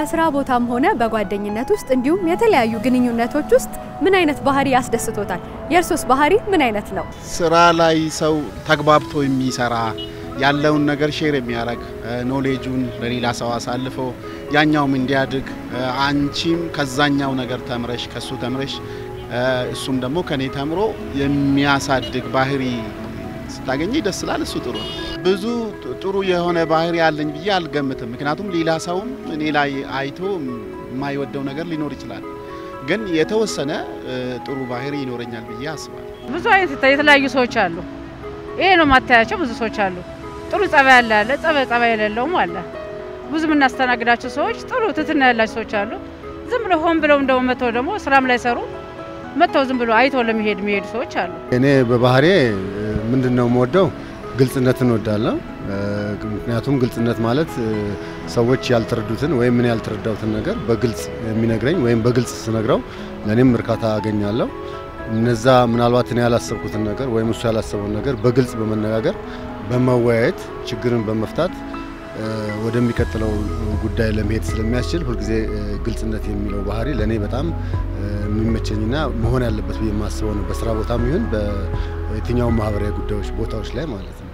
በስራ ቦታም ሆነ በጓደኝነት ውስጥ እንዲሁም የተለያዩ ግንኙነቶች ውስጥ ምን አይነት ባህሪ ያስደስቶታል? የእርሶስ ባህሪ ምን አይነት ነው? ስራ ላይ ሰው ተግባብቶ የሚሰራ ያለውን ነገር ሼር የሚያደርግ ኖሌጁን ለሌላ ሰው አሳልፎ ያኛውም እንዲያድግ አንቺም ከዛኛው ነገር ተምረሽ ከሱ ተምረሽ እሱም ደግሞ ከኔ ተምሮ የሚያሳድግ ባህሪ ስታገኘ ደስ ይላል። እሱ ጥሩ ነው። ብዙ ጥሩ የሆነ ባህሪ ያለኝ ብዬ አልገምትም። ምክንያቱም ሌላ ሰውም እኔ ላይ አይቶ የማይወደው ነገር ሊኖር ይችላል። ግን የተወሰነ ጥሩ ባህሪ ይኖረኛል ብዬ አስባለሁ። ብዙ አይነት የተለያዩ ሰዎች አሉ። ይሄ ነው ማታያቸው። ብዙ ሰዎች አሉ። ጥሩ ጸባይ ያለ አለ፣ ጸባይ ጸባይ የሌለውም አለ። ብዙ የምናስተናግዳቸው ሰዎች ጥሩ ትትና ያላቸው ሰዎች አሉ። ዝም ብለው ሆን ብለው እንደው መተው ደግሞ ስራም ላይ ሰሩ መተው ዝም ብሎ አይተው ለመሄድ የሚሄዱ ሰዎች አሉ። እኔ በባህሬ ምንድን ነው የምወደው ግልጽነትን እወዳለሁ። ምክንያቱም ግልጽነት ማለት ሰዎች ያልተረዱትን ወይም ምን ያልተረዳሁትን ነገር በግልጽ የሚነግረኝ ወይም በግልጽ ስነግረው ለእኔም እርካታ አገኛለሁ። እነዛ ምናልባት እኔ ያላሰብኩትን ነገር ወይም እሱ ያላሰበውን ነገር በግልጽ በመነጋገር በመወያየት ችግርን በመፍታት ወደሚቀጥለው ጉዳይ ለመሄድ ስለሚያስችል ሁልጊዜ ግልጽነት የሚለው ባህሪ ለእኔ በጣም የሚመቸኝና መሆን ያለበት ብዬ የማስበው ነው። በስራ ቦታም ይሁን በየትኛውም ማህበራዊ ጉዳዮች ቦታዎች ላይ ማለት ነው።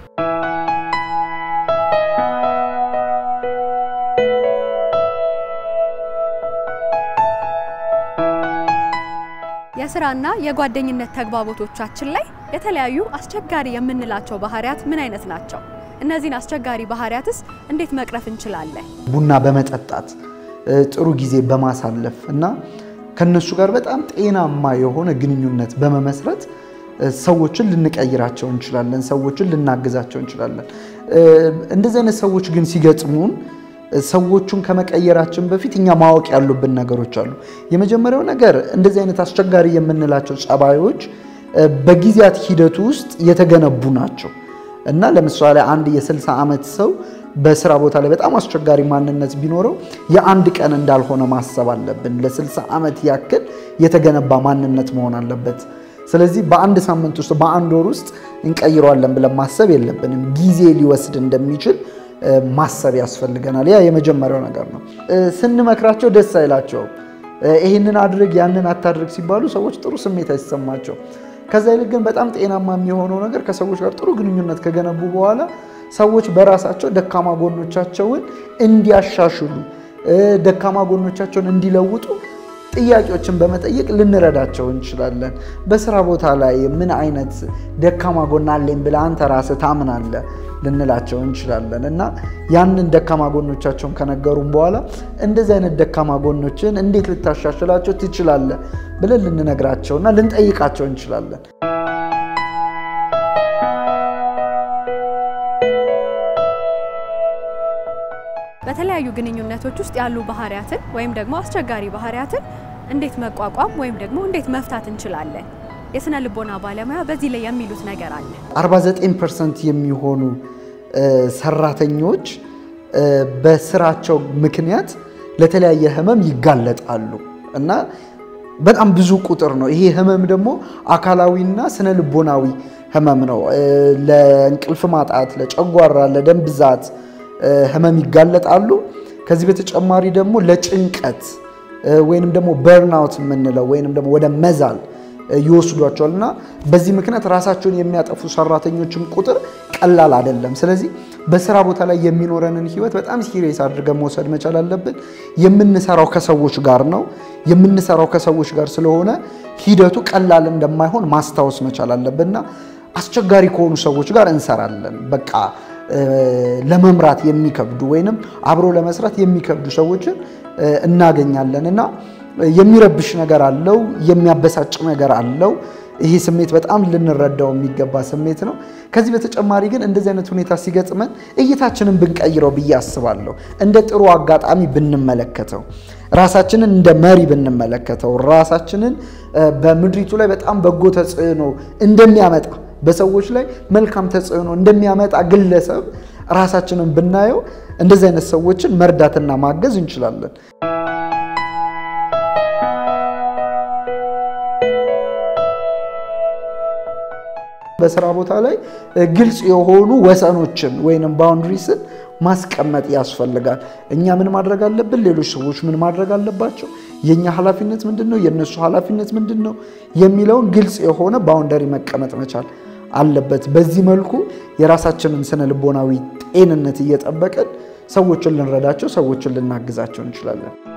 የስራና የጓደኝነት ተግባቦቶቻችን ላይ የተለያዩ አስቸጋሪ የምንላቸው ባህሪያት ምን አይነት ናቸው? እነዚህን አስቸጋሪ ባህሪያትስ እንዴት መቅረፍ እንችላለን? ቡና በመጠጣት ጥሩ ጊዜ በማሳለፍ እና ከነሱ ጋር በጣም ጤናማ የሆነ ግንኙነት በመመስረት ሰዎችን ልንቀይራቸው እንችላለን። ሰዎችን ልናግዛቸው እንችላለን። እንደዚህ አይነት ሰዎች ግን ሲገጥሙን ሰዎቹን ከመቀየራችን በፊት እኛ ማወቅ ያሉብን ነገሮች አሉ። የመጀመሪያው ነገር እንደዚህ አይነት አስቸጋሪ የምንላቸው ጸባዮች በጊዜያት ሂደቱ ውስጥ የተገነቡ ናቸው እና ለምሳሌ አንድ የ60 ዓመት ሰው በስራ ቦታ ላይ በጣም አስቸጋሪ ማንነት ቢኖረው የአንድ ቀን እንዳልሆነ ማሰብ አለብን። ለ60 ዓመት ያክል የተገነባ ማንነት መሆን አለበት። ስለዚህ በአንድ ሳምንት ውስጥ በአንድ ወር ውስጥ እንቀይረዋለን ብለን ማሰብ የለብንም። ጊዜ ሊወስድ እንደሚችል ማሰብ ያስፈልገናል። ያ የመጀመሪያው ነገር ነው። ስንመክራቸው ደስ አይላቸውም። ይህንን አድርግ ያንን አታድርግ ሲባሉ ሰዎች ጥሩ ስሜት አይሰማቸው። ከዛ ይልቅ ግን በጣም ጤናማ የሚሆነው ነገር ከሰዎች ጋር ጥሩ ግንኙነት ከገነቡ በኋላ ሰዎች በራሳቸው ደካማ ጎኖቻቸውን እንዲያሻሽሉ፣ ደካማ ጎኖቻቸውን እንዲለውጡ ጥያቄዎችን በመጠየቅ ልንረዳቸው እንችላለን። በስራ ቦታ ላይ ምን አይነት ደካማ ጎን አለኝ ብለህ አንተ ራስህ ታምናለህ ልንላቸው እንችላለን እና ያንን ደካማ ጎኖቻቸውን ከነገሩም በኋላ እንደዚህ አይነት ደካማ ጎኖችን እንዴት ልታሻሽላቸው ትችላለህ ብለን ልንነግራቸውና ልንጠይቃቸው እንችላለን። በተለያዩ ግንኙነቶች ውስጥ ያሉ ባህሪያትን ወይም ደግሞ አስቸጋሪ ባህሪያትን እንዴት መቋቋም ወይም ደግሞ እንዴት መፍታት እንችላለን? የስነ ልቦና ባለሙያ በዚህ ላይ የሚሉት ነገር አለ። 49 ፐርሰንት የሚሆኑ ሰራተኞች በስራቸው ምክንያት ለተለያየ ህመም ይጋለጣሉ እና በጣም ብዙ ቁጥር ነው። ይሄ ህመም ደግሞ አካላዊና ስነ ልቦናዊ ህመም ነው። ለእንቅልፍ ማጣት፣ ለጨጓራ፣ ለደም ብዛት ህመም ይጋለጣሉ። ከዚህ በተጨማሪ ደግሞ ለጭንቀት ወይንም ደግሞ በርናውት የምንለው ወይንም ደግሞ ወደ መዛል ይወስዷቸዋል እና በዚህ ምክንያት ራሳቸውን የሚያጠፉ ሰራተኞችም ቁጥር ቀላል አይደለም። ስለዚህ በስራ ቦታ ላይ የሚኖረንን ህይወት በጣም ሲሪየስ አድርገን መውሰድ መቻል አለብን። የምንሰራው ከሰዎች ጋር ነው። የምንሰራው ከሰዎች ጋር ስለሆነ ሂደቱ ቀላል እንደማይሆን ማስታወስ መቻል አለብን እና አስቸጋሪ ከሆኑ ሰዎች ጋር እንሰራለን። በቃ ለመምራት የሚከብዱ ወይንም አብሮ ለመስራት የሚከብዱ ሰዎችን እናገኛለን እና የሚረብሽ ነገር አለው፣ የሚያበሳጭ ነገር አለው። ይሄ ስሜት በጣም ልንረዳው የሚገባ ስሜት ነው። ከዚህ በተጨማሪ ግን እንደዚህ አይነት ሁኔታ ሲገጥመን እይታችንን ብንቀይረው ብዬ አስባለሁ። እንደ ጥሩ አጋጣሚ ብንመለከተው፣ ራሳችንን እንደ መሪ ብንመለከተው፣ ራሳችንን በምድሪቱ ላይ በጣም በጎ ተጽዕኖ እንደሚያመጣ በሰዎች ላይ መልካም ተጽዕኖ እንደሚያመጣ ግለሰብ ራሳችንን ብናየው እንደዚህ አይነት ሰዎችን መርዳትና ማገዝ እንችላለን። በስራ ቦታ ላይ ግልጽ የሆኑ ወሰኖችን ወይንም ባውንድሪስን ማስቀመጥ ያስፈልጋል። እኛ ምን ማድረግ አለብን? ሌሎች ሰዎች ምን ማድረግ አለባቸው? የእኛ ኃላፊነት ምንድን ነው? የእነሱ ኃላፊነት ምንድን ነው? የሚለውን ግልጽ የሆነ ባውንደሪ መቀመጥ መቻል አለበት። በዚህ መልኩ የራሳችንን ስነ ልቦናዊ ጤንነት እየጠበቅን ሰዎችን ልንረዳቸው፣ ሰዎችን ልናግዛቸው እንችላለን።